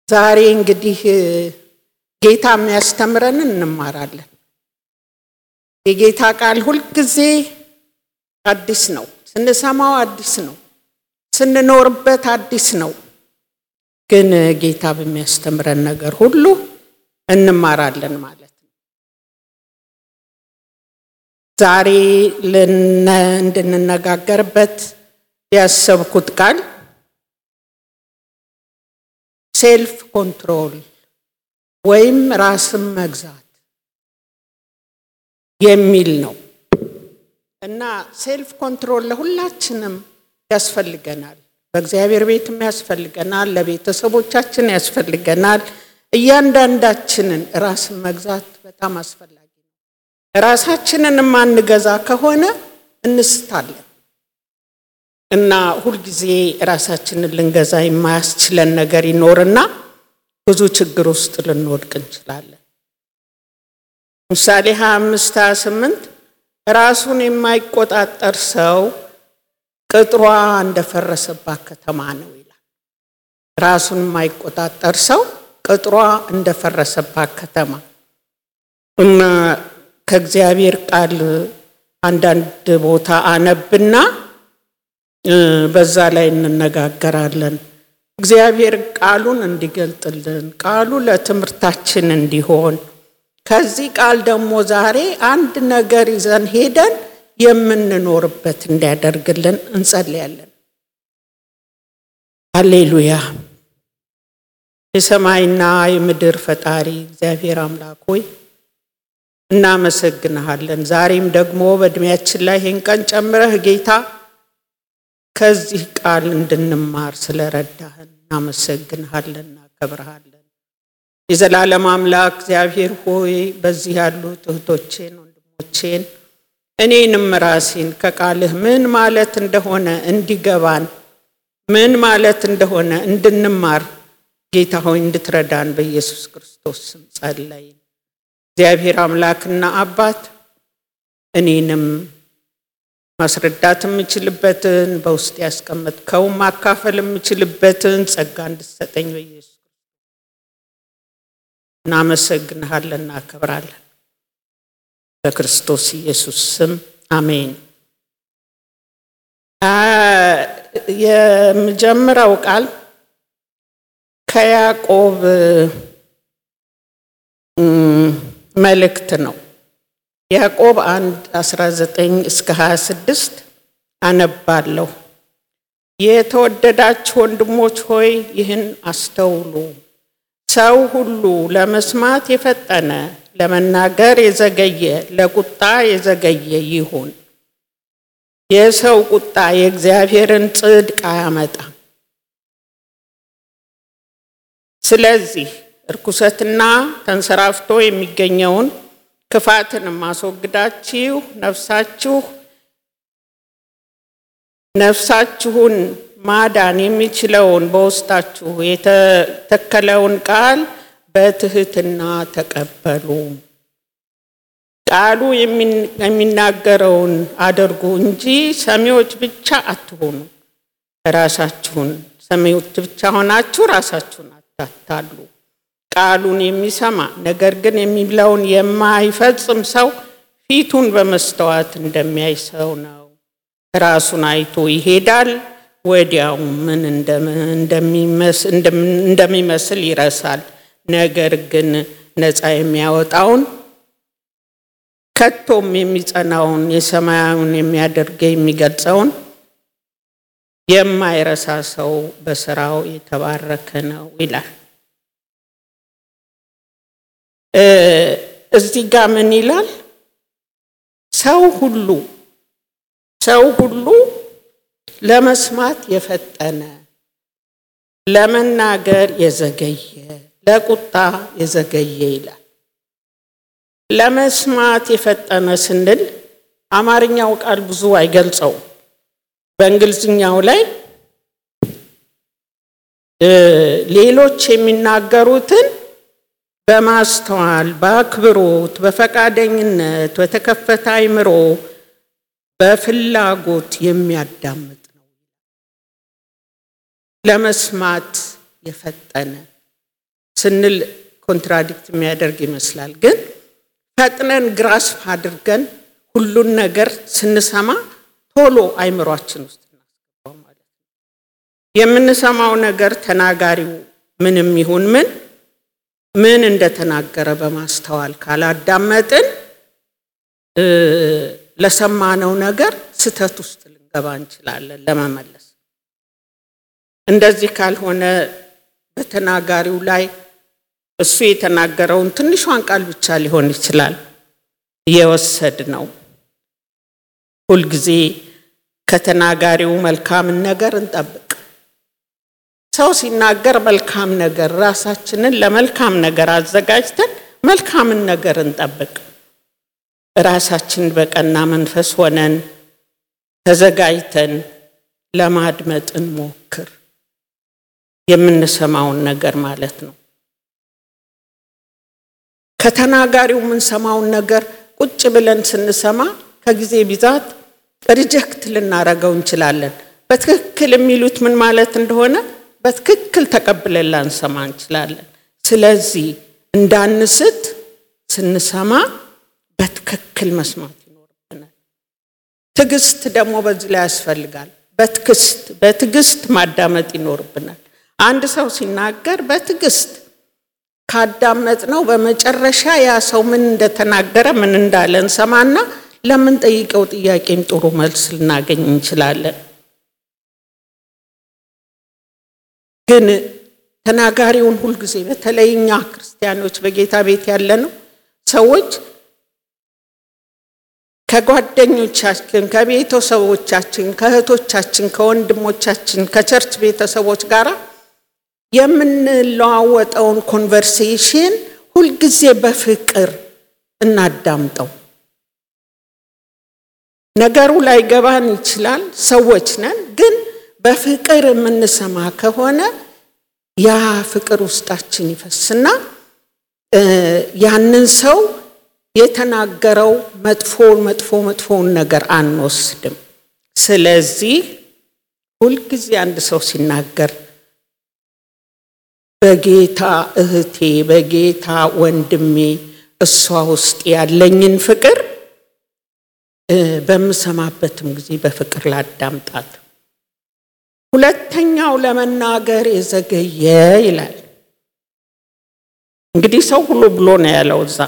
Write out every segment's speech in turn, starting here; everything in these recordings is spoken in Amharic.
ዛሬ እንግዲህ ጌታ የሚያስተምረንን እንማራለን። የጌታ ቃል ሁልጊዜ አዲስ ነው። ስንሰማው አዲስ ነው። ስንኖርበት አዲስ ነው። ግን ጌታ በሚያስተምረን ነገር ሁሉ እንማራለን ማለት ነው። ዛሬ እንድንነጋገርበት ያሰብኩት ቃል ሴልፍ ኮንትሮል ወይም ራስን መግዛት የሚል ነው እና ሴልፍ ኮንትሮል ለሁላችንም ያስፈልገናል። በእግዚአብሔር ቤትም ያስፈልገናል፣ ለቤተሰቦቻችን ያስፈልገናል። እያንዳንዳችንን ራስን መግዛት በጣም አስፈላጊ ነው። ራሳችንን የማንገዛ ከሆነ እንስታለን እና ሁልጊዜ ራሳችንን ልንገዛ የማያስችለን ነገር ይኖርና ብዙ ችግር ውስጥ ልንወድቅ እንችላለን። ምሳሌ 25 28 ራሱን የማይቆጣጠር ሰው ቅጥሯ እንደፈረሰባት ከተማ ነው ይላል። ራሱን የማይቆጣጠር ሰው ቅጥሯ እንደፈረሰባት ከተማ እና ከእግዚአብሔር ቃል አንዳንድ ቦታ አነብና በዛ ላይ እንነጋገራለን። እግዚአብሔር ቃሉን እንዲገልጥልን ቃሉ ለትምህርታችን እንዲሆን ከዚህ ቃል ደግሞ ዛሬ አንድ ነገር ይዘን ሄደን የምንኖርበት እንዲያደርግልን እንጸልያለን። አሌሉያ። የሰማይና የምድር ፈጣሪ እግዚአብሔር አምላክ ሆይ እናመሰግንሃለን። ዛሬም ደግሞ በእድሜያችን ላይ ይህን ቀን ጨምረህ ጌታ ከዚህ ቃል እንድንማር ስለረዳህን እናመሰግንሃለን፣ እናከብረሃለን። የዘላለም አምላክ እግዚአብሔር ሆይ በዚህ ያሉት እህቶቼን ወንድሞቼን እኔንም ራሴን ከቃልህ ምን ማለት እንደሆነ እንዲገባን ምን ማለት እንደሆነ እንድንማር ጌታ ሆይ እንድትረዳን በኢየሱስ ክርስቶስ ስም ጸለይን። እግዚአብሔር አምላክና አባት እኔንም ማስረዳት የምችልበትን በውስጥ ያስቀመጥከው ማካፈል የምችልበትን ጸጋ እንድሰጠኝ በኢየሱስ እናመሰግንሃለን፣ እናከብራለን። በክርስቶስ ኢየሱስ ስም አሜን። የመጀመሪያው ቃል ከያዕቆብ መልእክት ነው። ያዕቆብ 1 19 እስከ 26 አነባለሁ። የተወደዳችሁ ወንድሞች ሆይ ይህን አስተውሉ። ሰው ሁሉ ለመስማት የፈጠነ ለመናገር የዘገየ ለቁጣ የዘገየ ይሁን። የሰው ቁጣ የእግዚአብሔርን ጽድቅ አያመጣም። ስለዚህ እርኩሰትና ተንሰራፍቶ የሚገኘውን ክፋትንም አስወግዳችሁ ነፍሳችሁ ነፍሳችሁን ማዳን የሚችለውን በውስጣችሁ የተተከለውን ቃል በትህትና ተቀበሉ። ቃሉ የሚናገረውን አድርጉ እንጂ ሰሚዎች ብቻ አትሆኑ። ራሳችሁን ሰሚዎች ብቻ ሆናችሁ ራሳችሁን አታታሉ። ቃሉን የሚሰማ ነገር ግን የሚለውን የማይፈጽም ሰው ፊቱን በመስተዋት እንደሚያይ ሰው ነው። ራሱን አይቶ ይሄዳል፣ ወዲያው ምን እንደሚመስል ይረሳል። ነገር ግን ነፃ የሚያወጣውን ከቶም የሚጸናውን የሰማያዊውን የሚያደርገ የሚገልጸውን የማይረሳ ሰው በስራው የተባረከ ነው ይላል። እዚህ ጋር ምን ይላል? ሰው ሁሉ ሰው ሁሉ ለመስማት የፈጠነ ለመናገር የዘገየ ለቁጣ የዘገየ ይላል። ለመስማት የፈጠነ ስንል አማርኛው ቃል ብዙ አይገልጸውም። በእንግሊዝኛው ላይ ሌሎች የሚናገሩትን በማስተዋል በአክብሮት፣ በፈቃደኝነት፣ በተከፈተ አይምሮ፣ በፍላጎት የሚያዳምጥ ነው። ለመስማት የፈጠነ ስንል ኮንትራዲክት የሚያደርግ ይመስላል። ግን ፈጥነን ግራስፕ አድርገን ሁሉን ነገር ስንሰማ ቶሎ አይምሯችን ውስጥ እናስገባው ማለት ነው። የምንሰማው ነገር ተናጋሪው ምንም ይሁን ምን ምን እንደተናገረ በማስተዋል ካላዳመጥን ለሰማነው ነገር ስህተት ውስጥ ልንገባ እንችላለን ለመመለስ። እንደዚህ ካልሆነ በተናጋሪው ላይ እሱ የተናገረውን ትንሿን ቃል ብቻ ሊሆን ይችላል የወሰድ ነው። ሁልጊዜ ከተናጋሪው መልካምን ነገር እንጠብቅ። ሰው ሲናገር መልካም ነገር ራሳችንን ለመልካም ነገር አዘጋጅተን መልካምን ነገር እንጠብቅ። ራሳችን በቀና መንፈስ ሆነን ተዘጋጅተን ለማድመጥ እንሞክር። የምንሰማውን ነገር ማለት ነው። ከተናጋሪው የምንሰማውን ነገር ቁጭ ብለን ስንሰማ ከጊዜ ብዛት ሪጀክት ልናረገው እንችላለን። በትክክል የሚሉት ምን ማለት እንደሆነ በትክክል ተቀብለን ላንሰማ እንችላለን። ስለዚህ እንዳንስት ስንሰማ በትክክል መስማት ይኖርብናል። ትዕግስት ደግሞ በዚህ ላይ ያስፈልጋል። በትዕግስት በትዕግስት ማዳመጥ ይኖርብናል። አንድ ሰው ሲናገር በትዕግስት ካዳመጥ ነው በመጨረሻ ያ ሰው ምን እንደተናገረ ምን እንዳለ እንሰማና ለምንጠይቀው ጥያቄም ጥሩ መልስ ልናገኝ እንችላለን። ግን ተናጋሪውን ሁልጊዜ በተለይ እኛ ክርስቲያኖች በጌታ ቤት ያለ ነው ሰዎች ከጓደኞቻችን፣ ከቤተሰቦቻችን፣ ከእህቶቻችን፣ ከወንድሞቻችን፣ ከቸርች ቤተሰቦች ጋር የምንለዋወጠውን ኮንቨርሴሽን ሁልጊዜ በፍቅር እናዳምጠው። ነገሩ ላይገባን ይችላል፣ ሰዎች ነን። ግን በፍቅር የምንሰማ ከሆነ ያ ፍቅር ውስጣችን ይፈስና ያንን ሰው የተናገረው መጥፎ መጥፎ መጥፎውን ነገር አንወስድም። ስለዚህ ሁልጊዜ አንድ ሰው ሲናገር በጌታ እህቴ፣ በጌታ ወንድሜ እሷ ውስጥ ያለኝን ፍቅር በምሰማበትም ጊዜ በፍቅር ላዳምጣት። ሁለተኛው ለመናገር የዘገየ ይላል። እንግዲህ ሰው ሁሉ ብሎ ነው ያለው እዛ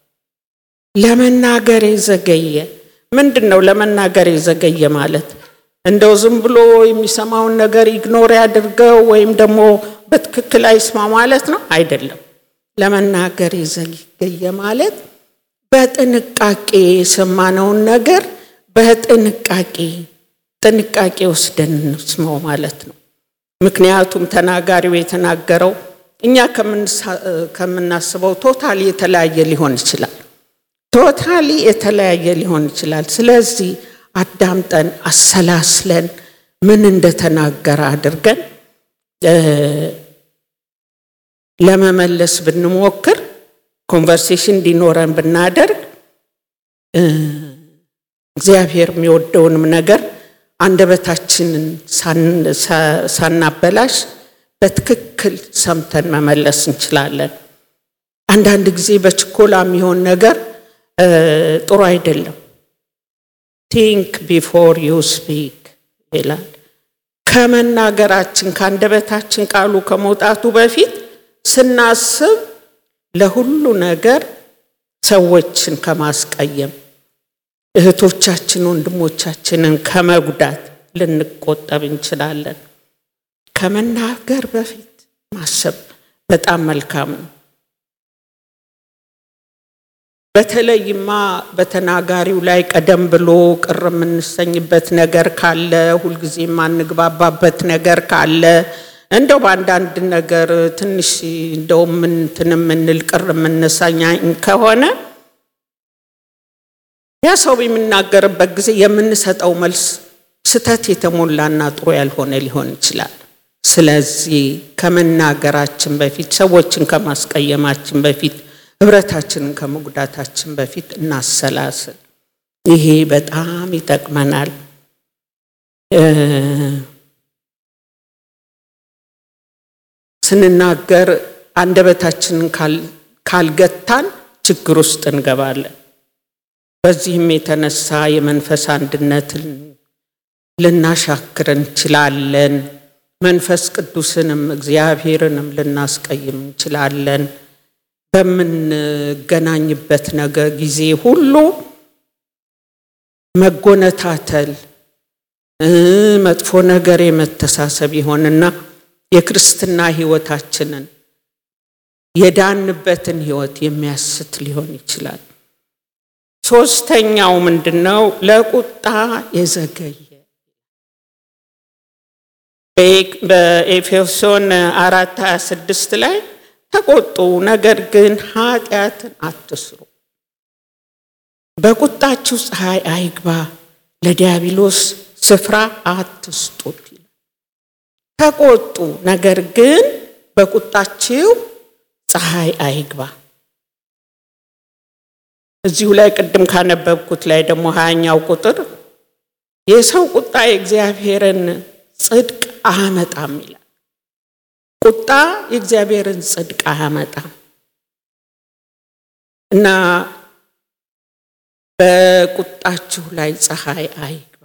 ለመናገር የዘገየ ምንድን ነው? ለመናገር የዘገየ ማለት እንደው ዝም ብሎ የሚሰማውን ነገር ኢግኖር ያድርገው ወይም ደግሞ በትክክል አይስማ ማለት ነው አይደለም። ለመናገር የዘገየ ማለት በጥንቃቄ የሰማነውን ነገር በጥንቃቄ ጥንቃቄ ወስደን እንስማው ማለት ነው። ምክንያቱም ተናጋሪው የተናገረው እኛ ከምናስበው ቶታሊ የተለያየ ሊሆን ይችላል። ቶታሊ የተለያየ ሊሆን ይችላል። ስለዚህ አዳምጠን አሰላስለን ምን እንደተናገረ አድርገን ለመመለስ ብንሞክር ኮንቨርሴሽን እንዲኖረን ብናደርግ እግዚአብሔር የሚወደውንም ነገር አንደበታችንን ሳናበላሽ በትክክል ሰምተን መመለስ እንችላለን። አንዳንድ ጊዜ በችኮላ የሚሆን ነገር ጥሩ አይደለም። ቲንክ ቢፎር ዩ ስፒክ ይላል። ከመናገራችን ከአንደበታችን ቃሉ ከመውጣቱ በፊት ስናስብ ለሁሉ ነገር ሰዎችን ከማስቀየም እህቶቻችን ወንድሞቻችንን ከመጉዳት ልንቆጠብ እንችላለን። ከመናገር በፊት ማሰብ በጣም መልካም ነው። በተለይማ በተናጋሪው ላይ ቀደም ብሎ ቅር የምንሰኝበት ነገር ካለ፣ ሁልጊዜ የማንግባባበት ነገር ካለ፣ እንደው በአንዳንድ ነገር ትንሽ እንደው እንትን የምንል ቅር የምንሰኝ ከሆነ ያ ሰው የሚናገርበት ጊዜ የምንሰጠው መልስ ስተት የተሞላና ጥሩ ያልሆነ ሊሆን ይችላል። ስለዚህ ከመናገራችን በፊት ሰዎችን ከማስቀየማችን በፊት ህብረታችንን ከመጉዳታችን በፊት እናሰላስል። ይሄ በጣም ይጠቅመናል። ስንናገር አንደበታችንን ካልገታን ችግር ውስጥ እንገባለን። በዚህም የተነሳ የመንፈስ አንድነትን ልናሻክር እንችላለን። መንፈስ ቅዱስንም እግዚአብሔርንም ልናስቀይም እንችላለን። በምንገናኝበት ነገር ጊዜ ሁሉ መጎነታተል፣ መጥፎ ነገር የመተሳሰብ ይሆንና የክርስትና ሕይወታችንን የዳንበትን ሕይወት የሚያስት ሊሆን ይችላል። ሶስተኛው ምንድን ነው? ለቁጣ የዘገየ በኤፌሶን አራት ሀያ ስድስት ላይ ተቆጡ፣ ነገር ግን ኃጢአትን አትስሩ፣ በቁጣችሁ ፀሐይ አይግባ፣ ለዲያብሎስ ስፍራ አትስጡት ይላል። ተቆጡ፣ ነገር ግን በቁጣችሁ ፀሐይ አይግባ። እዚሁ ላይ ቅድም ካነበብኩት ላይ ደግሞ ሀያኛው ቁጥር የሰው ቁጣ የእግዚአብሔርን ጽድቅ አያመጣም ይላል። ቁጣ የእግዚአብሔርን ጽድቅ አያመጣም እና በቁጣችሁ ላይ ፀሐይ አይግባ።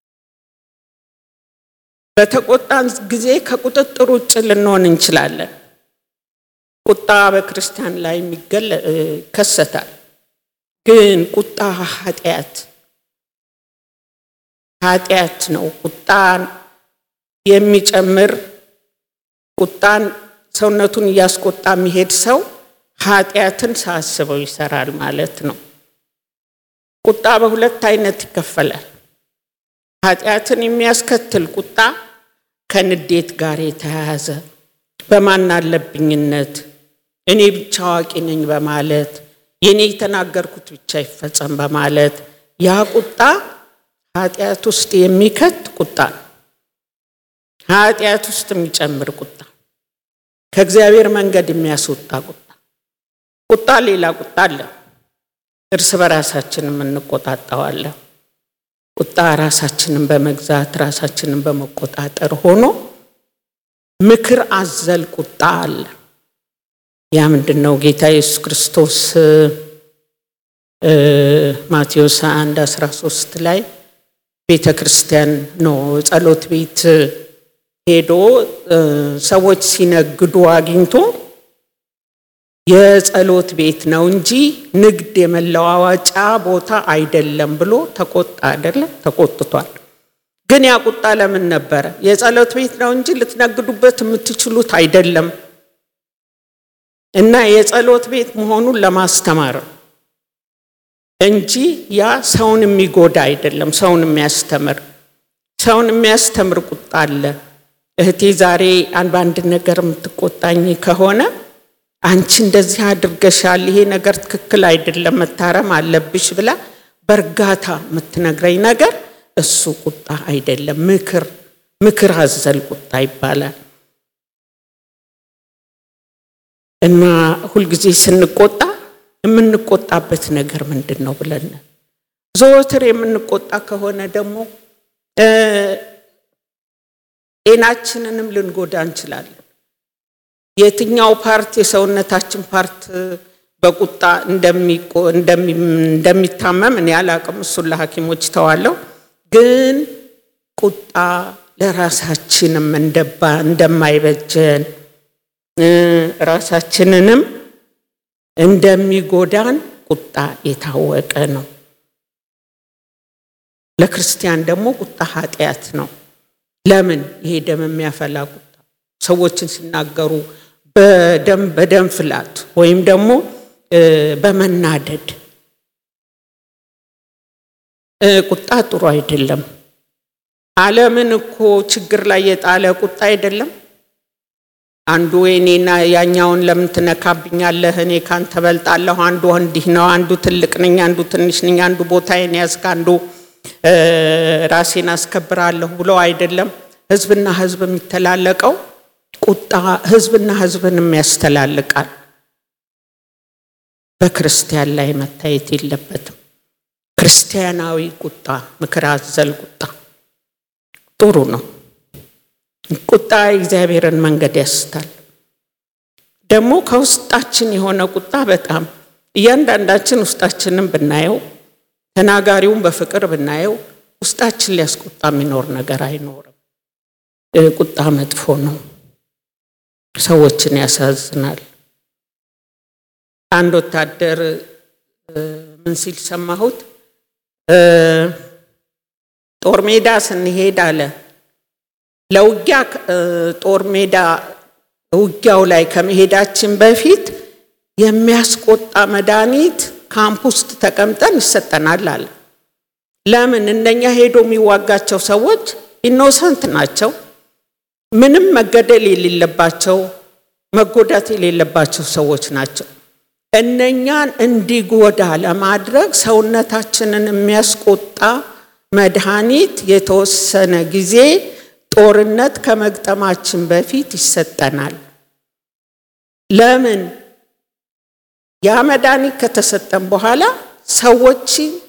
በተቆጣን ጊዜ ከቁጥጥር ውጭ ልንሆን እንችላለን። ቁጣ በክርስቲያን ላይ ይከሰታል። ግን ቁጣ ኃጢአት ኃጢአት ነው። ቁጣን የሚጨምር ቁጣን ሰውነቱን እያስቆጣ የሚሄድ ሰው ኃጢአትን ሳያስበው ይሰራል ማለት ነው። ቁጣ በሁለት አይነት ይከፈላል። ኃጢአትን የሚያስከትል ቁጣ ከንዴት ጋር የተያያዘ በማን አለብኝነት እኔ ብቻ አዋቂ ነኝ በማለት የኔ የተናገርኩት ብቻ ይፈጸም በማለት ያ ቁጣ ኃጢአት ውስጥ የሚከት ቁጣ ነው። ኃጢአት ውስጥ የሚጨምር ቁጣ፣ ከእግዚአብሔር መንገድ የሚያስወጣ ቁጣ። ቁጣ ሌላ ቁጣ አለ። እርስ በራሳችን የምንቆጣጣዋለን። ቁጣ ራሳችንን በመግዛት ራሳችንን በመቆጣጠር ሆኖ ምክር አዘል ቁጣ አለ። ያ ምንድን ነው? ጌታ ኢየሱስ ክርስቶስ ማቴዎስ 1 13 ላይ ቤተ ክርስቲያን ነው ጸሎት ቤት ሄዶ ሰዎች ሲነግዱ አግኝቶ የጸሎት ቤት ነው እንጂ ንግድ የመለዋወጫ ቦታ አይደለም ብሎ ተቆጣ። አይደለም ተቆጥቷል። ግን ያ ቁጣ ለምን ነበረ? የጸሎት ቤት ነው እንጂ ልትነግዱበት የምትችሉት አይደለም እና የጸሎት ቤት መሆኑን ለማስተማር እንጂ ያ ሰውን የሚጎዳ አይደለም። ሰውን የሚያስተምር ሰውን የሚያስተምር ቁጣ አለ። እህቴ ዛሬ በአንድ ነገር የምትቆጣኝ ከሆነ አንቺ እንደዚህ አድርገሻል፣ ይሄ ነገር ትክክል አይደለም፣ መታረም አለብሽ ብላ በእርጋታ የምትነግረኝ ነገር እሱ ቁጣ አይደለም፣ ምክር ምክር አዘል ቁጣ ይባላል። እና ሁልጊዜ ስንቆጣ የምንቆጣበት ነገር ምንድን ነው ብለን ዘወትር የምንቆጣ ከሆነ ደግሞ ጤናችንንም ልንጎዳ እንችላለን። የትኛው ፓርት የሰውነታችን ፓርት በቁጣ እንደሚታመም እኔ አላቅም። እሱን ለሐኪሞች ተዋለው። ግን ቁጣ ለራሳችንም እንደማይበጀን ራሳችንንም እንደሚጎዳን ቁጣ የታወቀ ነው። ለክርስቲያን ደግሞ ቁጣ ኃጢአት ነው። ለምን? ይሄ ደም የሚያፈላ ቁጣ ሰዎችን ሲናገሩ በደም በደም ፍላት ወይም ደግሞ በመናደድ ቁጣ ጥሩ አይደለም። ዓለምን እኮ ችግር ላይ የጣለ ቁጣ አይደለም። አንዱ እኔና ያኛውን ለምን ትነካብኛለህ? እኔ ካንተ በልጣለሁ። አንዱ እንዲህ ነው፣ አንዱ ትልቅ ነኝ፣ አንዱ ትንሽ ነኝ፣ አንዱ ቦታዬን ያዝክ፣ አንዱ ራሴን አስከብራለሁ ብሎ አይደለም። ህዝብና ህዝብ የሚተላለቀው ቁጣ ህዝብና ህዝብንም ያስተላልቃል። በክርስቲያን ላይ መታየት የለበትም። ክርስቲያናዊ ቁጣ፣ ምክር አዘል ቁጣ ጥሩ ነው። ቁጣ የእግዚአብሔርን መንገድ ያስታል። ደግሞ ከውስጣችን የሆነ ቁጣ በጣም እያንዳንዳችን ውስጣችንን ብናየው ተናጋሪውን በፍቅር ብናየው ውስጣችን ሊያስቆጣ የሚኖር ነገር አይኖርም። ቁጣ መጥፎ ነው፣ ሰዎችን ያሳዝናል። አንድ ወታደር ምን ሲል ሰማሁት? ጦር ሜዳ ስንሄድ አለ ለውጊያ ጦር ሜዳ ውጊያው ላይ ከመሄዳችን በፊት የሚያስቆጣ መድኃኒት ካምፕ ውስጥ ተቀምጠን ይሰጠናል አለ። ለምን? እነኛ ሄዶ የሚዋጋቸው ሰዎች ኢኖሰንት ናቸው። ምንም መገደል የሌለባቸው መጎዳት የሌለባቸው ሰዎች ናቸው። እነኛን እንዲጎዳ ለማድረግ ሰውነታችንን የሚያስቆጣ መድኃኒት የተወሰነ ጊዜ ጦርነት ከመግጠማችን በፊት ይሰጠናል። ለምን? ያ መድኃኒት ከተሰጠን በኋላ ሰዎች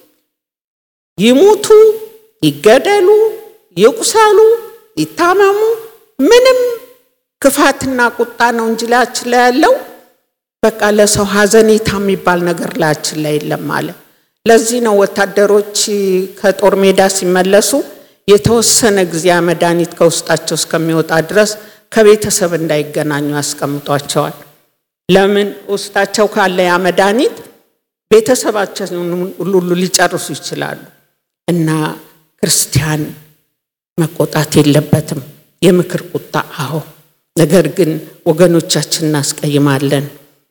ይሙቱ፣ ይገደሉ፣ ይቁሰሉ፣ ይታመሙ ምንም ክፋትና ቁጣ ነው እንጂ ላያችን ላይ ያለው በቃ ለሰው ሀዘኔታ የሚባል ነገር ላያችን ላይ የለም አለ። ለዚህ ነው ወታደሮች ከጦር ሜዳ ሲመለሱ የተወሰነ ጊዜ መድኃኒት ከውስጣቸው እስከሚወጣ ድረስ ከቤተሰብ እንዳይገናኙ ያስቀምጧቸዋል። ለምን? ውስጣቸው ካለ ያ መድኃኒት ቤተሰባቸውን ሁሉ ሊጨርሱ ይችላሉ። እና ክርስቲያን መቆጣት የለበትም። የምክር ቁጣ አዎ፣ ነገር ግን ወገኖቻችን እናስቀይማለን።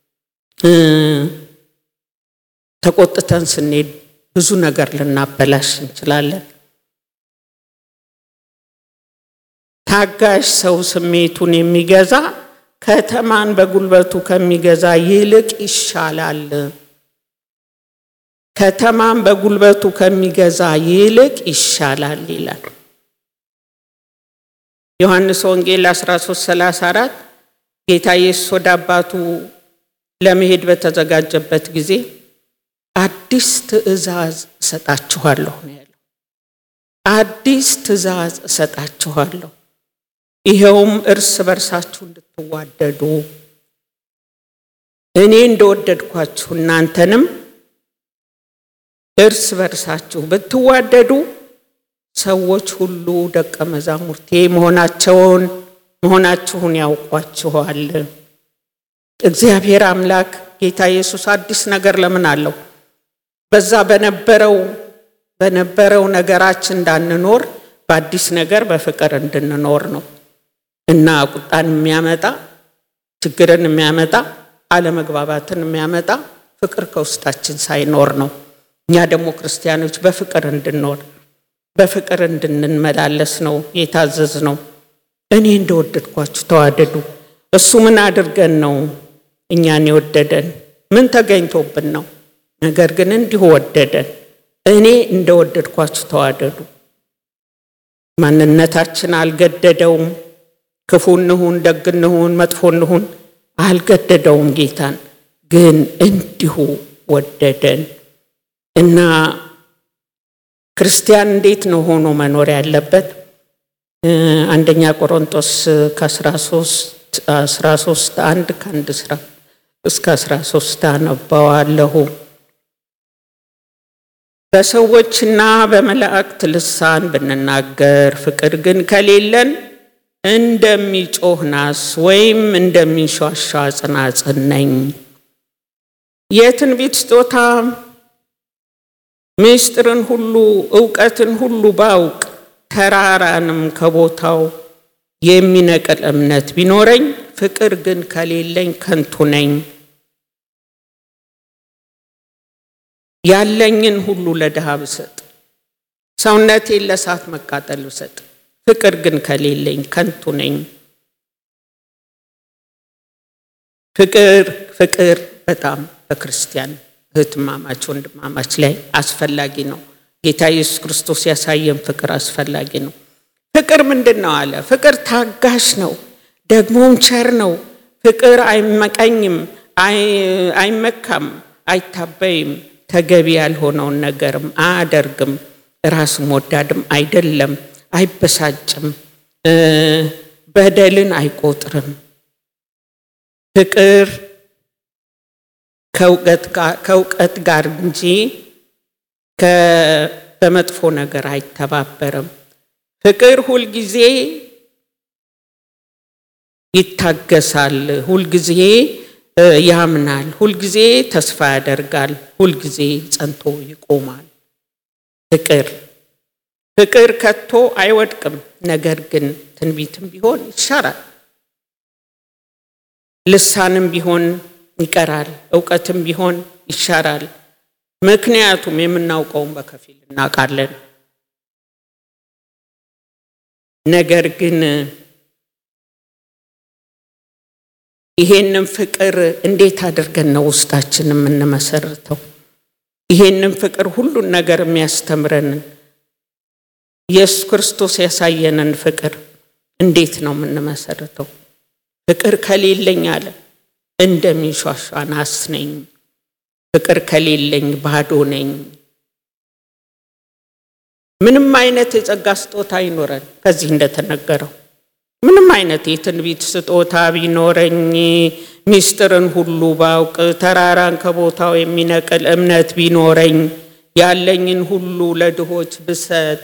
ተቆጥተን ስንሄድ ብዙ ነገር ልናበላሽ እንችላለን። ታጋሽ ሰው ስሜቱን የሚገዛ ከተማን በጉልበቱ ከሚገዛ ይልቅ ይሻላል። ከተማን በጉልበቱ ከሚገዛ ይልቅ ይሻላል ይላል ዮሐንስ ወንጌል 1334 ጌታ ኢየሱስ ወደ አባቱ ለመሄድ በተዘጋጀበት ጊዜ አዲስ ትእዛዝ እሰጣችኋለሁ ነው ያለው። አዲስ ትእዛዝ እሰጣችኋለሁ ይኸውም እርስ በርሳችሁ እንድትዋደዱ እኔ እንደወደድኳችሁ እናንተንም እርስ በርሳችሁ ብትዋደዱ ሰዎች ሁሉ ደቀ መዛሙርቴ መሆናቸውን መሆናችሁን ያውቋችኋል። እግዚአብሔር አምላክ ጌታ ኢየሱስ አዲስ ነገር ለምን አለው? በዛ በነበረው በነበረው ነገራችን እንዳንኖር በአዲስ ነገር በፍቅር እንድንኖር ነው እና ቁጣን የሚያመጣ ችግርን የሚያመጣ አለመግባባትን የሚያመጣ ፍቅር ከውስጣችን ሳይኖር ነው። እኛ ደግሞ ክርስቲያኖች በፍቅር እንድንኖር በፍቅር እንድንመላለስ ነው የታዘዝ ነው። እኔ እንደወደድኳችሁ ተዋደዱ። እሱ ምን አድርገን ነው እኛን የወደደን? ምን ተገኝቶብን ነው? ነገር ግን እንዲሁ ወደደን። እኔ እንደወደድኳችሁ ተዋደዱ። ማንነታችን አልገደደውም። ክፉ እንሁን፣ ደግ እንሁን፣ መጥፎ እንሁን አልገደደውም። ጌታን ግን እንዲሁ ወደደን እና ክርስቲያን እንዴት ነው ሆኖ መኖር ያለበት? አንደኛ ቆሮንቶስ ከ13 አንድ ከአንድ ስራ እስከ 13 አነባዋለሁ። በሰዎችና በመላእክት ልሳን ብንናገር ፍቅር ግን ከሌለን እንደሚጮህ ናስ ወይም እንደሚንሿሿ ጽናጽን ነኝ። የትንቢት ስጦታ ምስጢርን ሁሉ እውቀትን ሁሉ ባውቅ ተራራንም ከቦታው የሚነቅል እምነት ቢኖረኝ ፍቅር ግን ከሌለኝ ከንቱ ነኝ። ያለኝን ሁሉ ለድሃ ብሰጥ፣ ሰውነቴን ለእሳት መቃጠል ብሰጥ፣ ፍቅር ግን ከሌለኝ ከንቱ ነኝ። ፍቅር ፍቅር በጣም በክርስቲያን እህትማማች ወንድማማች ላይ አስፈላጊ ነው። ጌታ ኢየሱስ ክርስቶስ ያሳየን ፍቅር አስፈላጊ ነው። ፍቅር ምንድን ነው አለ? ፍቅር ታጋሽ ነው፣ ደግሞም ቸር ነው። ፍቅር አይመቀኝም፣ አይመካም፣ አይታበይም፣ ተገቢ ያልሆነውን ነገርም አያደርግም፣ ራስም ወዳድም አይደለም፣ አይበሳጭም፣ በደልን አይቆጥርም። ፍቅር ከእውቀት ጋር እንጂ በመጥፎ ነገር አይተባበርም። ፍቅር ሁልጊዜ ይታገሳል፣ ሁልጊዜ ያምናል፣ ሁልጊዜ ተስፋ ያደርጋል፣ ሁልጊዜ ጸንቶ ይቆማል። ፍቅር ፍቅር ከቶ አይወድቅም፣ ነገር ግን ትንቢትም ቢሆን ይሻራል፣ ልሳንም ቢሆን ይቀራል፣ እውቀትም ቢሆን ይሻራል። ምክንያቱም የምናውቀውን በከፊል እናውቃለን። ነገር ግን ይሄንን ፍቅር እንዴት አድርገን ነው ውስጣችን የምንመሰርተው? ይሄንን ፍቅር ሁሉን ነገር የሚያስተምረንን ኢየሱስ ክርስቶስ ያሳየንን ፍቅር እንዴት ነው የምንመሰርተው? ፍቅር ከሌለኝ አለ እንደሚንሿሿ ናስ ነኝ፣ ፍቅር ከሌለኝ ባዶ ነኝ። ምንም አይነት የጸጋ ስጦታ አይኖረን። ከዚህ እንደተነገረው ምንም አይነት የትንቢት ስጦታ ቢኖረኝ፣ ሚስጥርን ሁሉ ባውቅ፣ ተራራን ከቦታው የሚነቅል እምነት ቢኖረኝ፣ ያለኝን ሁሉ ለድሆች ብሰጥ፣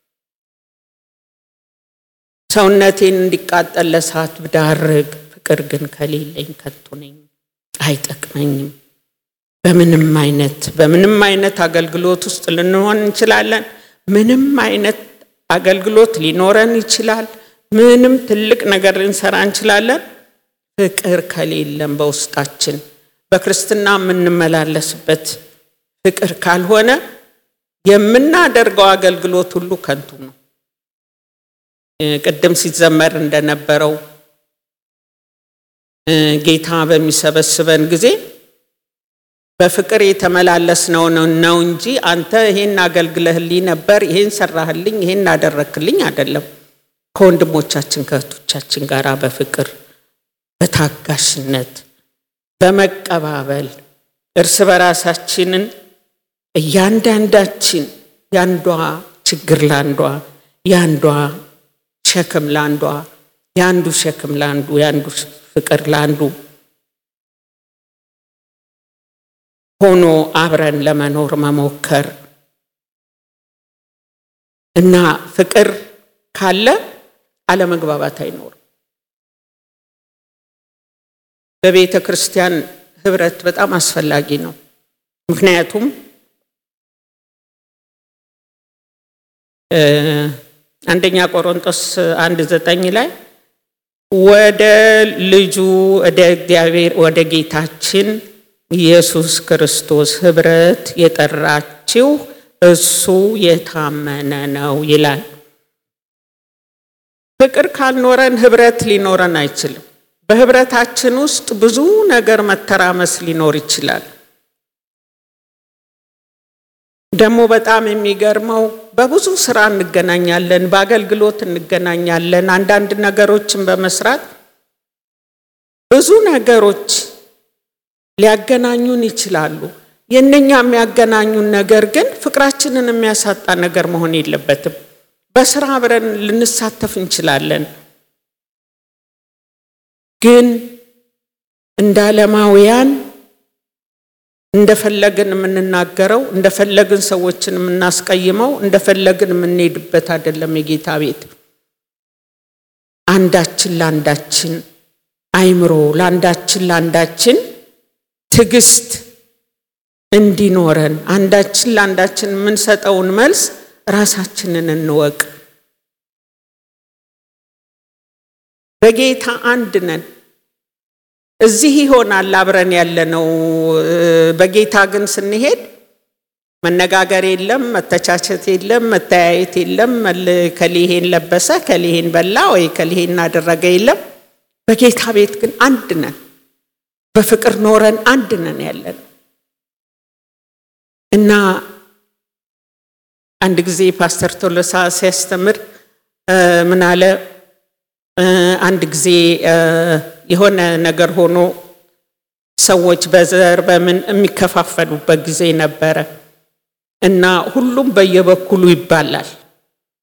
ሰውነቴን እንዲቃጠል ለእሳት ብዳርግ፣ ፍቅር ግን ከሌለኝ ከንቱ ነኝ፣ አይጠቅመኝም። በምንም አይነት በምንም አይነት አገልግሎት ውስጥ ልንሆን እንችላለን። ምንም አይነት አገልግሎት ሊኖረን ይችላል። ምንም ትልቅ ነገር ልንሰራ እንችላለን። ፍቅር ከሌለም በውስጣችን በክርስትና የምንመላለስበት ፍቅር ካልሆነ የምናደርገው አገልግሎት ሁሉ ከንቱ ነው። ቅድም ሲዘመር እንደነበረው ጌታ በሚሰበስበን ጊዜ በፍቅር የተመላለስነው ነው እንጂ አንተ ይሄን አገልግለህልኝ ነበር፣ ይሄን ሰራህልኝ፣ ይሄን አደረክልኝ አይደለም። ከወንድሞቻችን ከእህቶቻችን ጋር በፍቅር በታጋሽነት በመቀባበል እርስ በራሳችንን እያንዳንዳችን ያንዷ ችግር ለአንዷ ያንዷ ሸክም ለአንዷ የአንዱ ሸክም ለአንዱ የአንዱ ፍቅር ለአንዱ ሆኖ አብረን ለመኖር መሞከር እና ፍቅር ካለ አለመግባባት አይኖርም። በቤተ ክርስቲያን ህብረት በጣም አስፈላጊ ነው። ምክንያቱም አንደኛ ቆሮንቶስ አንድ ዘጠኝ ላይ ወደ ልጁ ወደ እግዚአብሔር ወደ ጌታችን ኢየሱስ ክርስቶስ ህብረት የጠራችው እሱ የታመነ ነው ይላል። ፍቅር ካልኖረን ህብረት ሊኖረን አይችልም። በህብረታችን ውስጥ ብዙ ነገር መተራመስ ሊኖር ይችላል። ደግሞ በጣም የሚገርመው በብዙ ስራ እንገናኛለን፣ በአገልግሎት እንገናኛለን። አንዳንድ ነገሮችን በመስራት ብዙ ነገሮች ሊያገናኙን ይችላሉ። የእነኛ የሚያገናኙን ነገር ግን ፍቅራችንን የሚያሳጣ ነገር መሆን የለበትም። በስራ አብረን ልንሳተፍ እንችላለን። ግን እንደ ዓለማውያን እንደፈለግን የምንናገረው እንደፈለግን ሰዎችን የምናስቀይመው እንደፈለግን የምንሄድበት አይደለም። የጌታ ቤት አንዳችን ለአንዳችን አይምሮ ለአንዳችን ለአንዳችን ትዕግስት እንዲኖረን አንዳችን ለአንዳችን የምንሰጠውን መልስ ራሳችንን እንወቅ። በጌታ አንድ ነን። እዚህ ይሆናል አብረን ያለነው። በጌታ ግን ስንሄድ መነጋገር የለም፣ መተቻቸት የለም፣ መተያየት የለም። ከሊሄን ለበሰ ከሊሄን በላ ወይ ከሊሄን እናደረገ የለም። በጌታ ቤት ግን አንድ ነን። በፍቅር ኖረን አንድ ነን ያለን እና አንድ ጊዜ ፓስተር ቶሎሳ ሲያስተምር ምን አለ? አንድ ጊዜ የሆነ ነገር ሆኖ ሰዎች በዘር በምን የሚከፋፈሉበት ጊዜ ነበረ እና ሁሉም በየበኩሉ ይባላል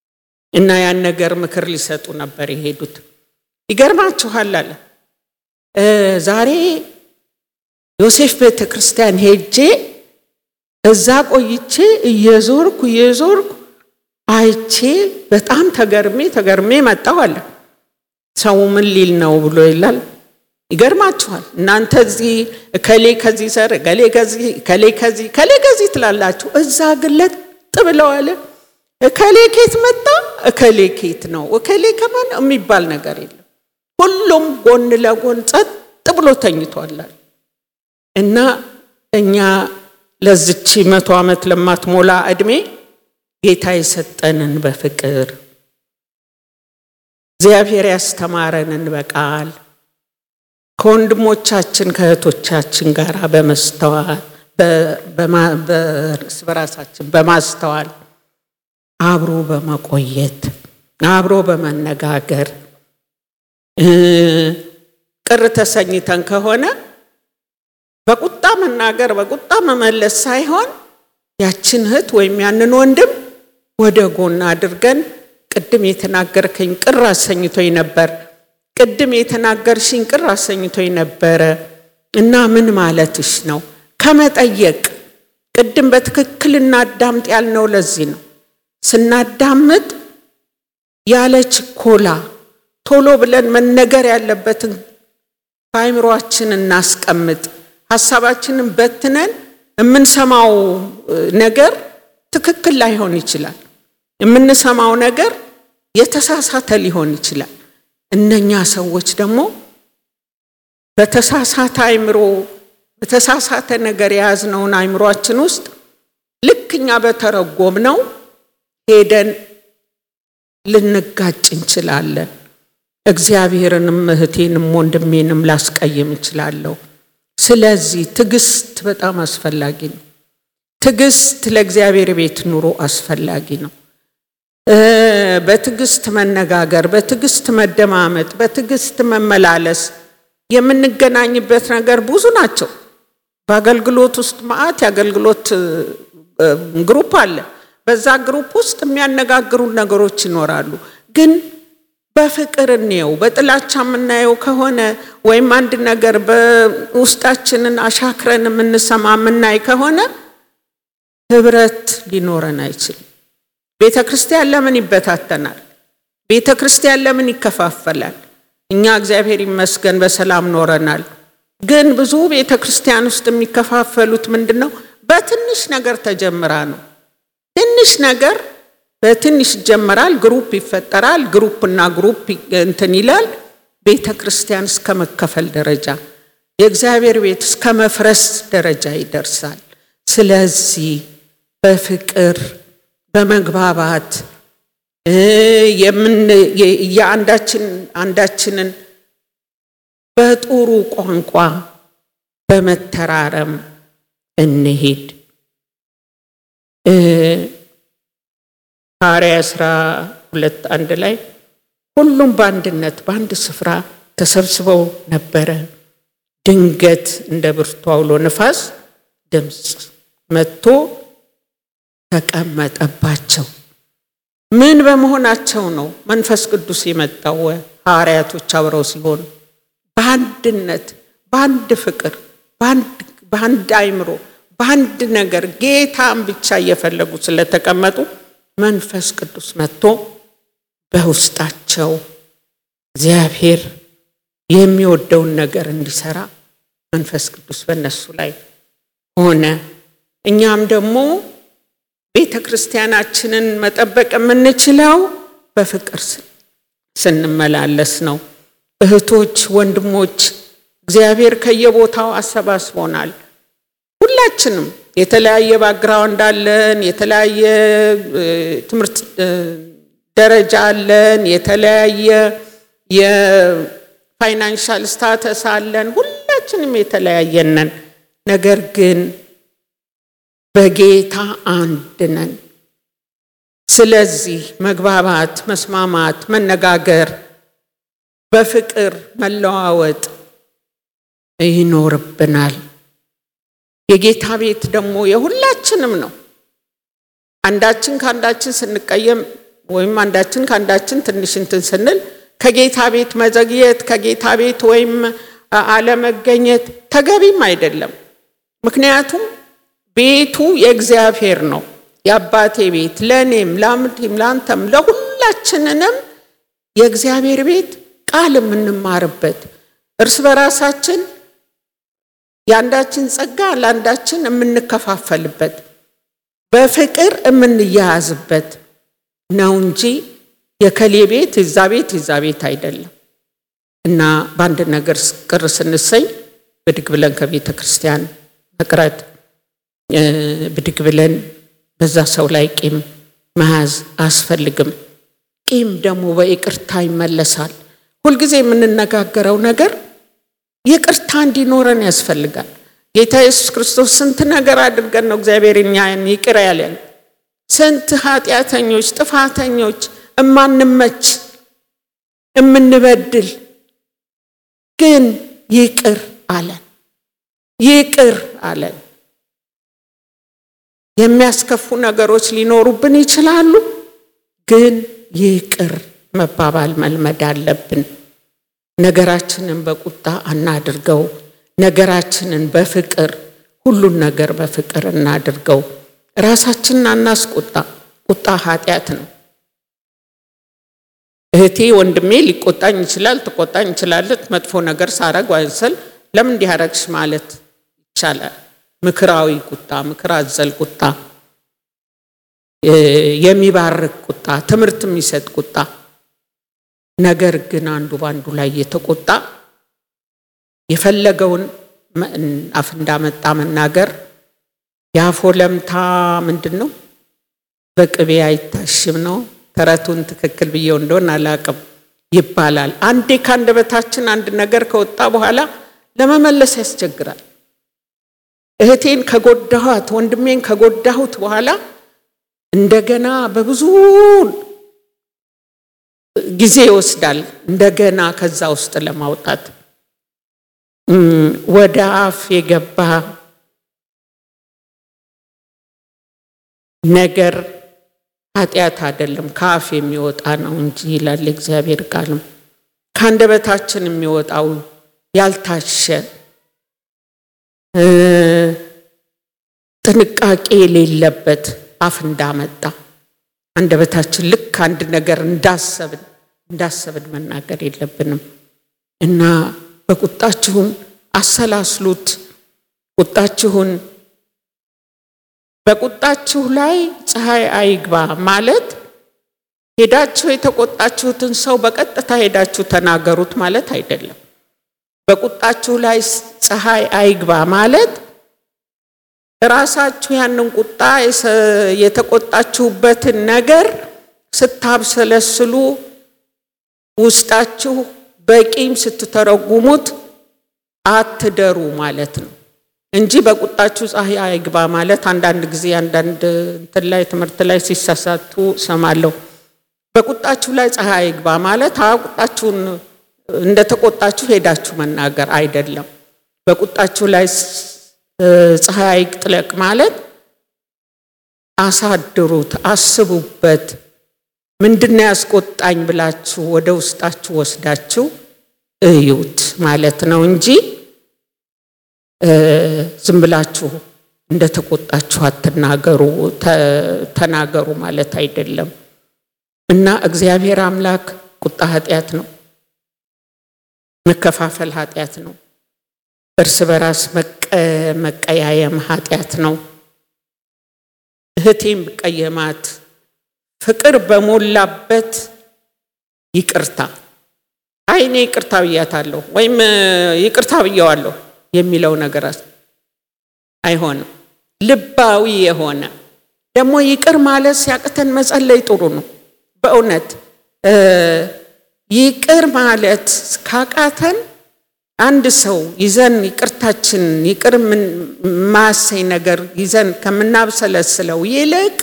እና ያን ነገር ምክር ሊሰጡ ነበር የሄዱት። ይገርማችኋል አለ ዛሬ ዮሴፍ ቤተ ክርስቲያን ሄጄ እዛ ቆይቼ እየዞርኩ እየዞርኩ አይቼ በጣም ተገርሜ ተገርሜ መጣሁ አለ። ሰው ምን ሊል ነው ብሎ ይላል። ይገርማችኋል። እናንተ እዚህ እከሌ ከዚህ ሰር እከሌ ከዚህ እከሌ ከዚህ እከሌ ከዚህ ትላላችሁ። እዛ ግን ለጥ ብለው አለ እከሌ ኬት መጣ እከሌ ኬት ነው እከሌ ከማን የሚባል ነገር የለም። ሁሉም ጎን ለጎን ጸጥ ብሎ ተኝቷላል። እና እኛ ለዝቺ መቶ ዓመት ለማትሞላ ዕድሜ ጌታ የሰጠንን በፍቅር እግዚአብሔር ያስተማረንን በቃል ከወንድሞቻችን ከእህቶቻችን ጋር በመስተዋል በእርስ በራሳችን በማስተዋል አብሮ በመቆየት አብሮ በመነጋገር ቅር ተሰኝተን ከሆነ በቁጣ መናገር በቁጣ መመለስ ሳይሆን ያችን እህት ወይም ያንን ወንድም ወደ ጎን አድርገን ቅድም የተናገርከኝ ቅር አሰኝቶኝ ነበር፣ ቅድም የተናገርሽኝ ቅር አሰኝቶኝ ነበረ እና ምን ማለትሽ ነው ከመጠየቅ ቅድም በትክክል እናዳምጥ ያልነው ለዚህ ነው። ስናዳምጥ ያለ ችኮላ ቶሎ ብለን መነገር ያለበትን በአይምሯችን እናስቀምጥ። ሀሳባችንን በትነን የምንሰማው ነገር ትክክል ላይሆን ይችላል። የምንሰማው ነገር የተሳሳተ ሊሆን ይችላል። እነኛ ሰዎች ደግሞ በተሳሳተ አይምሮ በተሳሳተ ነገር የያዝነውን አይምሯችን ውስጥ ልክ እኛ በተረጎም ነው ሄደን ልንጋጭ እንችላለን። እግዚአብሔርንም እህቴንም ወንድሜንም ላስቀይም እችላለሁ። ስለዚህ ትዕግስት በጣም አስፈላጊ ነው። ትዕግስት ለእግዚአብሔር ቤት ኑሮ አስፈላጊ ነው። በትዕግስት መነጋገር፣ በትዕግስት መደማመጥ፣ በትዕግስት መመላለስ የምንገናኝበት ነገር ብዙ ናቸው። በአገልግሎት ውስጥ መዓት የአገልግሎት ግሩፕ አለ። በዛ ግሩፕ ውስጥ የሚያነጋግሩ ነገሮች ይኖራሉ። ግን በፍቅር እንየው። በጥላቻ የምናየው ከሆነ ወይም አንድ ነገር በውስጣችንን አሻክረን የምንሰማ የምናይ ከሆነ ህብረት ሊኖረን አይችልም። ቤተ ክርስቲያን ለምን ይበታተናል? ቤተ ክርስቲያን ለምን ይከፋፈላል? እኛ እግዚአብሔር ይመስገን በሰላም ኖረናል። ግን ብዙ ቤተ ክርስቲያን ውስጥ የሚከፋፈሉት ምንድን ነው? በትንሽ ነገር ተጀምራ ነው። ትንሽ ነገር በትንሽ ይጀመራል፣ ግሩፕ ይፈጠራል፣ ግሩፕና ግሩፕ እንትን ይላል። ቤተ ክርስቲያን እስከ መከፈል ደረጃ የእግዚአብሔር ቤት እስከ መፍረስ ደረጃ ይደርሳል። ስለዚህ በፍቅር በመግባባት የአንዳችን አንዳችንን በጥሩ ቋንቋ በመተራረም እንሄድ። ሐዋርያት ሥራ ሁለት አንድ ላይ ሁሉም በአንድነት በአንድ ስፍራ ተሰብስበው ነበረ። ድንገት እንደ ብርቱ አውሎ ነፋስ ድምፅ መጥቶ ተቀመጠባቸው። ምን በመሆናቸው ነው መንፈስ ቅዱስ የመጣው? ሐዋርያቶች አብረው ሲሆኑ በአንድነት በአንድ ፍቅር በአንድ አይምሮ በአንድ ነገር ጌታን ብቻ እየፈለጉ ስለተቀመጡ መንፈስ ቅዱስ መጥቶ በውስጣቸው እግዚአብሔር የሚወደውን ነገር እንዲሰራ መንፈስ ቅዱስ በእነሱ ላይ ሆነ። እኛም ደግሞ ቤተ ክርስቲያናችንን መጠበቅ የምንችለው በፍቅር ስንመላለስ ነው። እህቶች፣ ወንድሞች እግዚአብሔር ከየቦታው አሰባስቦናል። ሁላችንም የተለያየ ባግራውንድ አለን፣ የተለያየ ትምህርት ደረጃ አለን፣ የተለያየ የፋይናንሻል ስታተስ አለን። ሁላችንም የተለያየነን፣ ነገር ግን በጌታ አንድ ነን። ስለዚህ መግባባት፣ መስማማት፣ መነጋገር፣ በፍቅር መለዋወጥ ይኖርብናል። የጌታ ቤት ደግሞ የሁላችንም ነው። አንዳችን ከአንዳችን ስንቀየም ወይም አንዳችን ከአንዳችን ትንሽ እንትን ስንል ከጌታ ቤት መዘግየት ከጌታ ቤት ወይም አለመገኘት ተገቢም አይደለም። ምክንያቱም ቤቱ የእግዚአብሔር ነው። የአባቴ ቤት ለእኔም፣ ለአምቴም፣ ለአንተም፣ ለሁላችንንም የእግዚአብሔር ቤት ቃል የምንማርበት እርስ በራሳችን የአንዳችን ጸጋ ለአንዳችን የምንከፋፈልበት በፍቅር የምንያያዝበት ነው እንጂ የከሌ ቤት የዛ ቤት የዛ ቤት አይደለም። እና በአንድ ነገር ቅር ስንሰኝ ብድግ ብለን ከቤተ ክርስቲያን መቅረት፣ ብድግ ብለን በዛ ሰው ላይ ቂም መያዝ አያስፈልግም። ቂም ደግሞ በይቅርታ ይመለሳል። ሁልጊዜ የምንነጋገረው ነገር ይቅርታ እንዲኖረን ያስፈልጋል። ጌታ ኢየሱስ ክርስቶስ ስንት ነገር አድርገን ነው እግዚአብሔር እኛን ይቅር ያለን። ስንት ኃጢአተኞች፣ ጥፋተኞች፣ እማንመች፣ እምንበድል ግን ይቅር አለን። ይቅር አለን። የሚያስከፉ ነገሮች ሊኖሩብን ይችላሉ፣ ግን ይቅር መባባል መልመድ አለብን። ነገራችንን በቁጣ አናድርገው። ነገራችንን በፍቅር ሁሉን ነገር በፍቅር እናድርገው። ራሳችንን አናስቆጣ። ቁጣ ኃጢአት ነው። እህቴ ወንድሜ ሊቆጣኝ ይችላል፣ ትቆጣኝ ይችላለች። መጥፎ ነገር ሳረግ ዋንሰል ለምን እንዲህ አረግሽ ማለት ይቻላል። ምክራዊ ቁጣ፣ ምክር አዘል ቁጣ፣ የሚባርክ ቁጣ፣ ትምህርት የሚሰጥ ቁጣ። ነገር ግን አንዱ በአንዱ ላይ የተቆጣ የፈለገውን አፍ እንዳመጣ መናገር የአፎ ለምታ ምንድን ነው? በቅቤ አይታሽም ነው። ተረቱን ትክክል ብዬው እንደሆን አላቅም ይባላል። አንዴ ከአንደበታችን አንድ ነገር ከወጣ በኋላ ለመመለስ ያስቸግራል። እህቴን ከጎዳኋት ወንድሜን ከጎዳሁት በኋላ እንደገና በብዙ ጊዜ ይወስዳል እንደገና ከዛ ውስጥ ለማውጣት ወደ አፍ የገባ ነገር ኃጢአት አይደለም ከአፍ የሚወጣ ነው እንጂ ይላል እግዚአብሔር ቃልም። ከአንደበታችን የሚወጣው ያልታሸ ጥንቃቄ የሌለበት አፍ እንዳመጣ አንደበታችን ልክ አንድ ነገር እንዳሰብን እንዳሰብን መናገር የለብንም እና በቁጣችሁን አሰላስሉት። ቁጣችሁን በቁጣችሁ ላይ ፀሐይ አይግባ ማለት ሄዳችሁ የተቆጣችሁትን ሰው በቀጥታ ሄዳችሁ ተናገሩት ማለት አይደለም። በቁጣችሁ ላይ ፀሐይ አይግባ ማለት ራሳችሁ ያንን ቁጣ የተቆጣችሁበትን ነገር ስታብሰለስሉ ውስጣችሁ በቂም ስትተረጉሙት አትደሩ ማለት ነው እንጂ በቁጣችሁ ፀሐይ አይግባ ማለት አንዳንድ ጊዜ አንዳንድ እንትን ላይ ትምህርት ላይ ሲሳሳቱ ሰማለሁ። በቁጣችሁ ላይ ፀሐይ አይግባ ማለት ቁጣችሁን እንደተቆጣችሁ ሄዳችሁ መናገር አይደለም። በቁጣችሁ ላይ ፀሐይ አይጥለቅ ማለት አሳድሩት፣ አስቡበት። ምንድነው ያስቆጣኝ ብላችሁ ወደ ውስጣችሁ ወስዳችሁ እዩት ማለት ነው እንጂ ዝም ብላችሁ እንደተቆጣችሁ አትናገሩ፣ ተናገሩ ማለት አይደለም እና እግዚአብሔር አምላክ ቁጣ ኃጢአት ነው። መከፋፈል ኃጢአት ነው። እርስ በራስ መቀያየም ኃጢአት ነው። እህቴም ብቀየማት ፍቅር በሞላበት ይቅርታ አይ እኔ ይቅርታ ብያታለሁ ወይም ይቅርታ ብየዋለሁ የሚለው ነገር አይሆንም። ልባዊ የሆነ ደግሞ ይቅር ማለት ሲያቅተን መጸለይ ጥሩ ነው። በእውነት ይቅር ማለት ካቃተን አንድ ሰው ይዘን ይቅርታችን ይቅር ማሰኝ ነገር ይዘን ከምናብሰለስለው ይልቅ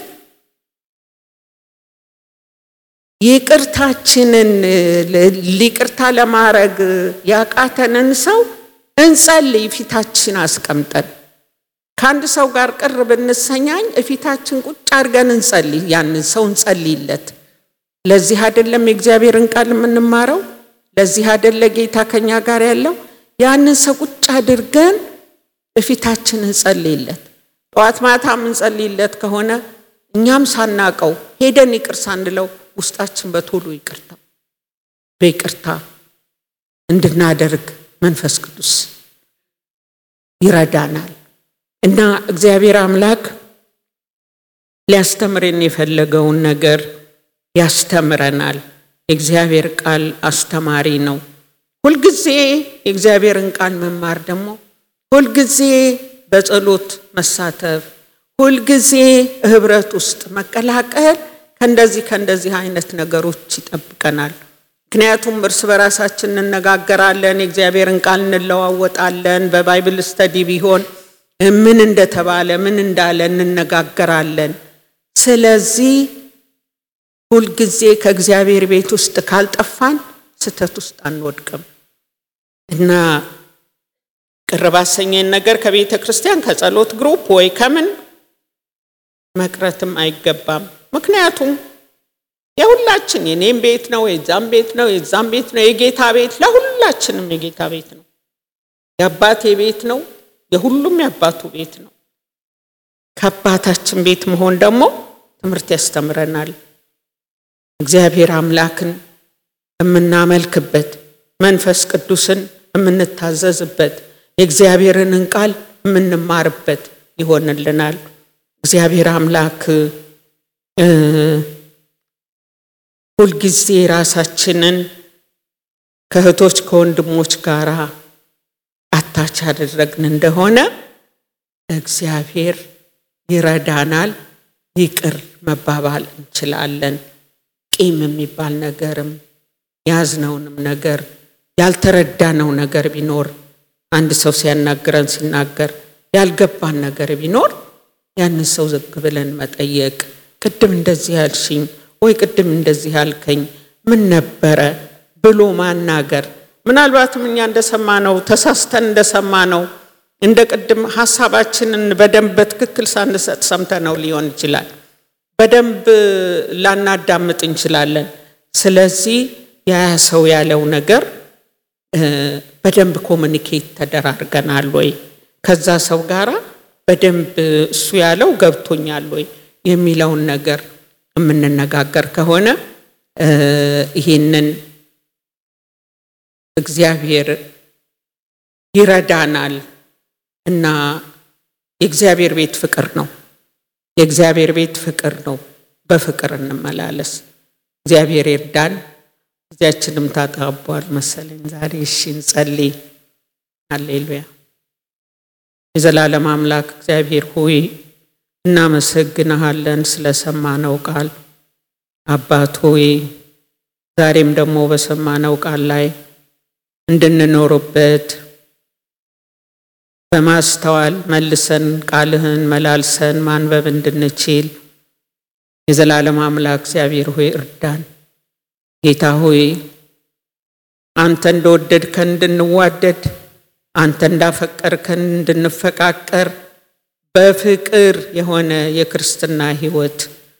ይቅርታችንን ይቅርታ ለማድረግ ያቃተንን ሰው እንጸልይ፣ ፊታችን አስቀምጠን ከአንድ ሰው ጋር ቅር ብንሰኛኝ እፊታችን ቁጭ አድርገን እንጸልይ፣ ያንን ሰው እንጸልይለት። ለዚህ አይደለም የእግዚአብሔርን ቃል የምንማረው? ለዚህ አይደለ ጌታ ከኛ ጋር ያለው? ያንን ሰው ቁጭ አድርገን በፊታችን እንጸልይለት። ጠዋት ማታ የምንጸልይለት ከሆነ እኛም ሳናቀው ሄደን ይቅር ሳንለው ውስጣችን በቶሎ ይቅርታ በይቅርታ እንድናደርግ መንፈስ ቅዱስ ይረዳናል እና እግዚአብሔር አምላክ ሊያስተምረን የፈለገውን ነገር ያስተምረናል። የእግዚአብሔር ቃል አስተማሪ ነው። ሁልጊዜ የእግዚአብሔርን ቃል መማር ደግሞ ሁልጊዜ በጸሎት መሳተፍ፣ ሁልጊዜ ህብረት ውስጥ መቀላቀል ከእንደዚህ ከእንደዚህ አይነት ነገሮች ይጠብቀናል። ምክንያቱም እርስ በራሳችን እንነጋገራለን፣ የእግዚአብሔርን ቃል እንለዋወጣለን። በባይብል ስተዲ ቢሆን ምን እንደተባለ ምን እንዳለ እንነጋገራለን። ስለዚህ ሁልጊዜ ከእግዚአብሔር ቤት ውስጥ ካልጠፋን ስተት ውስጥ አንወድቅም እና ቅር ባሰኘን ነገር ከቤተ ክርስቲያን ከጸሎት ግሩፕ ወይ ከምን መቅረትም አይገባም። ምክንያቱም የሁላችን የኔም ቤት ነው፣ የዛም ቤት ነው፣ የዛም ቤት ነው። የጌታ ቤት ለሁላችንም የጌታ ቤት ነው። የአባቴ ቤት ነው፣ የሁሉም የአባቱ ቤት ነው። ከአባታችን ቤት መሆን ደግሞ ትምህርት ያስተምረናል። እግዚአብሔር አምላክን የምናመልክበት መንፈስ ቅዱስን የምንታዘዝበት የእግዚአብሔርንን ቃል የምንማርበት ይሆንልናል። እግዚአብሔር አምላክ ሁልጊዜ ራሳችንን ከእህቶች ከወንድሞች ጋር አታች አደረግን እንደሆነ እግዚአብሔር ይረዳናል። ይቅር መባባል እንችላለን። ቂም የሚባል ነገርም ያዝነውንም ነገር ያልተረዳነው ነገር ቢኖር አንድ ሰው ሲያናግረን ሲናገር ያልገባን ነገር ቢኖር ያንን ሰው ዝግ ብለን መጠየቅ፣ ቅድም እንደዚህ ያልሽኝ ወይ ቅድም እንደዚህ ያልከኝ ምን ነበረ ብሎ ማናገር። ምናልባትም እኛ እንደሰማነው ተሳስተን እንደሰማነው እንደ ቅድም ሀሳባችንን በደንብ በትክክል ሳንሰጥ ሰምተነው ሊሆን ይችላል። በደንብ ላናዳምጥ እንችላለን። ስለዚህ ያ ሰው ያለው ነገር በደንብ ኮሚኒኬት ተደራርገናል ወይ ከዛ ሰው ጋራ በደንብ እሱ ያለው ገብቶኛል ወይ የሚለውን ነገር የምንነጋገር ከሆነ ይሄንን እግዚአብሔር ይረዳናል እና የእግዚአብሔር ቤት ፍቅር ነው። የእግዚአብሔር ቤት ፍቅር ነው። በፍቅር እንመላለስ። እግዚአብሔር ይርዳን። ጊዜያችንም ታጣቧል መሰለኝ ዛሬ። እሺ እንጸልይ። አሌሉያ። የዘላለም አምላክ እግዚአብሔር ሆይ እናመሰግንሃለን ስለሰማነው ቃል። አባት ሆይ ዛሬም ደግሞ በሰማነው ቃል ላይ እንድንኖርበት በማስተዋል መልሰን ቃልህን መላልሰን ማንበብ እንድንችል የዘላለም አምላክ እግዚአብሔር ሆይ እርዳን። ጌታ ሆይ አንተ እንደወደድከን እንድንዋደድ፣ አንተ እንዳፈቀርከን እንድንፈቃቀር በፍቅር የሆነ የክርስትና ሕይወት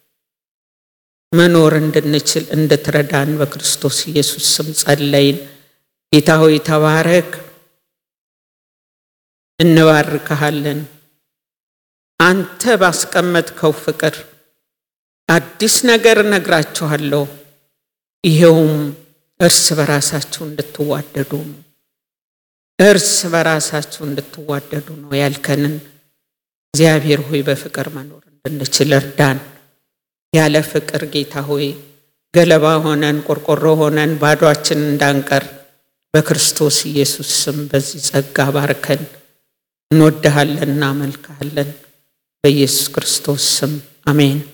መኖር እንድንችል እንድትረዳን በክርስቶስ ኢየሱስ ስም ጸለይን። ጌታ ሆይ ተባረክ። እንባርክሃለን። አንተ ባስቀመጥከው ፍቅር አዲስ ነገር እነግራችኋለሁ፣ ይሄውም እርስ በራሳችሁ እንድትዋደዱ ነው። እርስ በራሳችሁ እንድትዋደዱ ነው ያልከንን እግዚአብሔር ሆይ በፍቅር መኖር እንድንችል እርዳን። ያለ ፍቅር ጌታ ሆይ ገለባ ሆነን ቆርቆሮ ሆነን ባዷችን እንዳንቀር በክርስቶስ ኢየሱስ ስም በዚህ ጸጋ ባርከን። እንወድሃለን፣ እናመልክሃለን። በኢየሱስ ክርስቶስ ስም አሜን።